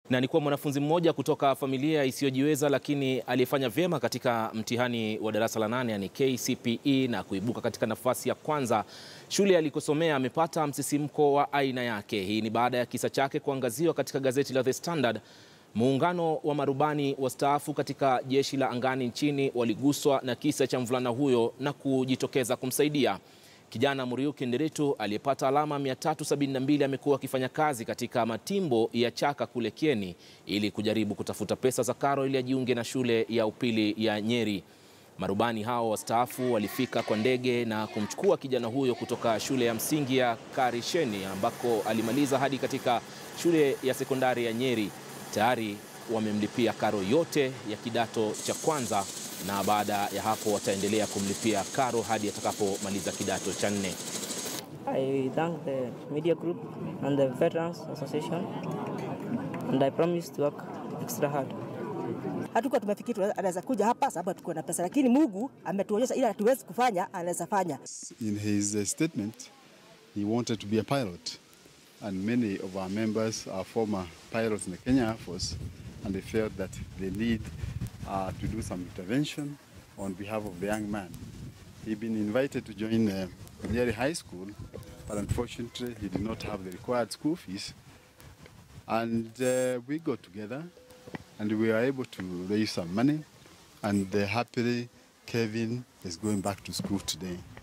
na ni kuwa mwanafunzi mmoja kutoka familia isiyojiweza lakini aliyefanya vyema katika mtihani wa darasa la nane yani KCPE na kuibuka katika nafasi ya kwanza shule alikosomea amepata msisimko wa aina yake. Hii ni baada ya kisa chake kuangaziwa katika gazeti la The Standard. Muungano wa marubani wastaafu katika jeshi la angani nchini waliguswa na kisa cha mvulana huyo na kujitokeza kumsaidia. Kijana Muriuki Nderitu aliyepata alama 372 amekuwa akifanya kazi katika matimbo ya Chaka kule Kieni ili kujaribu kutafuta pesa za karo ili ajiunge na shule ya upili ya Nyeri. Marubani hao wastaafu walifika kwa ndege na kumchukua kijana huyo kutoka shule ya msingi ya Karisheni ambako alimaliza hadi katika shule ya sekondari ya Nyeri. Tayari wamemlipia karo yote ya kidato cha kwanza na baada ya hapo wataendelea kumlipia karo hadi atakapomaliza kidato cha nne. I thank the media group and the Veterans Association and I promise to work extra hard. Hatukuwa tumefikiri anaweza kuja hapa sababu hatukuwa na pesa, lakini Mungu ametuonyesha ile hatuwezi kufanya, anaweza fanya. In his uh, statement, he wanted to be a pilot, and many of our members are former pilots in the Kenya Air Force, and they felt that they need uh, to do some intervention on behalf of the young man. He'd been invited to join uh, Nyeri High School, but unfortunately he did not have the required school fees. And uh, we got together and we were able to raise some money, and uh, happily Kevin is going back to school today.